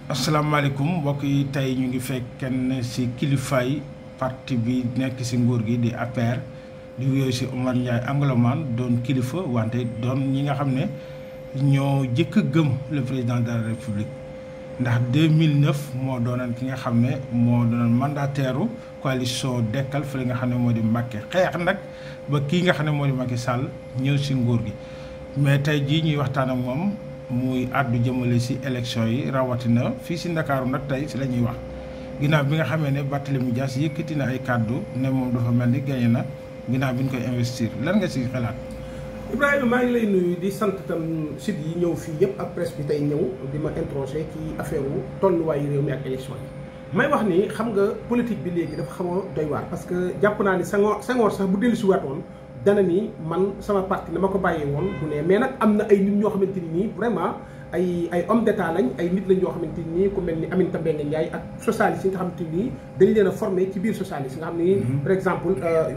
asalaamaaleykum mbokk yi tey ñu ngi fekk kenn ci kilifaay parti bi nekk ci nguur gi di APR di wuyoo ci Omar Ndiaye Anglomane doon kilifa wante doon ñi nga xam ne ñoo jëkk a gëm le président de la république ndax 2009 moo doonoon ki nga xam ne moo doonoon mandataire coalition dekkal fi nga xam ne moo di Macky xeex nag ba kii nga xam ne moo di Macky Sall ñëw ci nguur gi mais tey jii ñuy waxtaan ak moom. muy àddu jëmale ci élection yi rawatina fii ci ndakaaru nag tey ci la ñuy wax ginnaaw bi nga xamee ne Barthélémy Dias yëkkati na ay kàddu ne moom dafa mel ni gagné na ginnaaw bi ñu koy investir lan nga ci xalaat. Ibrahima maa ngi lay nuyu di sant tam site yi ñëw fii yëpp ak presse bi tey ñëw di ma introsé ci affaire wu tolluwaayu réew mi ak élection yi. may wax ni xam nga politique bi léegi dafa xaw a doy waar parce que jàpp naa ni Senghor Senghor sax bu dellu si waatoon dana ni man sama parti na ma ko bàyyee woon du ne mais nag am na ay nit ñoo xamante ni nii vraiment ay ay homme d'état lañ ay nit lañ ñoo xamante ni nii ku mel ni Aminata Mbengue Ndiaye ak socialiste yi nga xamante ni dañ leen a formé ci biir socialiste nga xam ni par exemple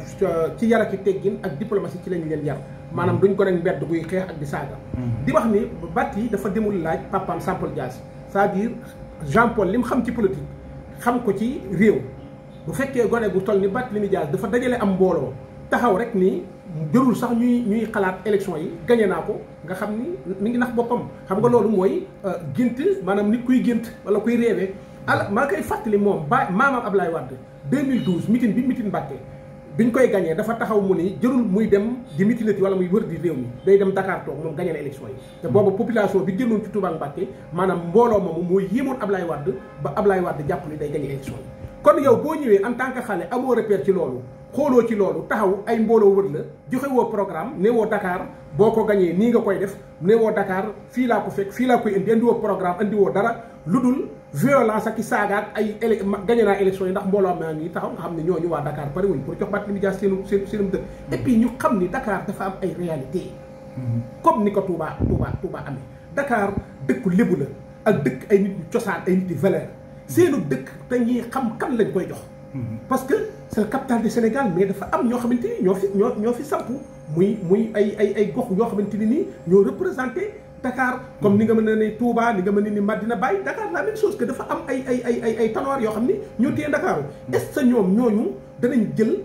ci yar ak teggin ak diplomatie ci lañ leen yar maanaam duñ ko rek mbedd guy xeex ak di saaga di wax ni Barthélémy dafa demul laaj papaam Jean Paul Dias c'est-à-dire Jean Paul li mu xam ci politique xam ko ci réew bu fekkee gone bu toll ni Barthélémy Dias dafa dajale am mbooloo taxaw rek ni jërul sax ñuy ñuy xalaat élection yi gagné naa ko nga xam ni mi ngi nax boppam xam nga loolu mooy gént maanaam nit kuy gént wala kuy réewee ala maa koy fàttali moom ba maamam Ablaye Wade 2012 mitin bi mitin Mbàkke biñ koy gagné dafa taxaw mu ni jërul muy dem di mitinati wala muy wër di réew mi day dem Dakar toog moom gagné na élection yi te booba population bi génnoon ci Touba Mbàkke maanaam mbooloo moomu mooy yéemoon Ablaye Wade ba Ablaye Wade jàpp ni day gagné élection yi kon yow boo ñëwee en tant que xale amoo repère ci loolu xooloo ci loolu taxaw ay mbooloo wër la joxe woo programme ne woo Dakar boo ko gañee nii nga koy def ne woo Dakar fii laa ko fekk fii laa koy indi indi woo programme indi woo dara lu dul violence ak i saagaat ay élé gañe naa élection yi ndax mbooloo maa ngi taxaw nga xam ne ñooñu waa Dakar pare wuñ pour jox Barthélémy Dias seenu seen seenum dëkk et puis ñu xam ni Dakar dafa am ay réalité comme ni ko Touba Touba Touba amee Dakar dëkku lébu la ak dëkk ay nit ñu cosaan ay nit yu valeur seenu dëkk te ñuy xam kan lañ koy jox parce que c'est le capital du Sénégal mais dafa am ñoo xamante ni ñoo fi ñoo ñoo fi samp muy muy ay ay ay gox yoo xamante ni nii ñoo représenté Dakar comme ni nga mën a ne Touba ni nga mën a ni Madina Baye Dakar la même chose que dafa am ay ay ay ay ay tanoir yoo xam ni ñoo téye Dakar est-ce que ñoom ñooñu danañ jël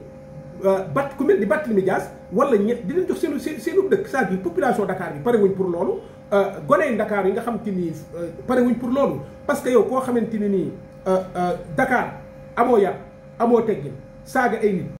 bat ku mel ni Barthélémy Dias wala ñett dinañ jox seenu seen seenu dëkk c'est-à-dire population Dakar bi pare wuñ pour loolu goney Dakar yi nga xam te ni pare wuñ pour loolu parce que yow koo xamante ni nii Dakar amoo yar amoo teggin saaga ay nit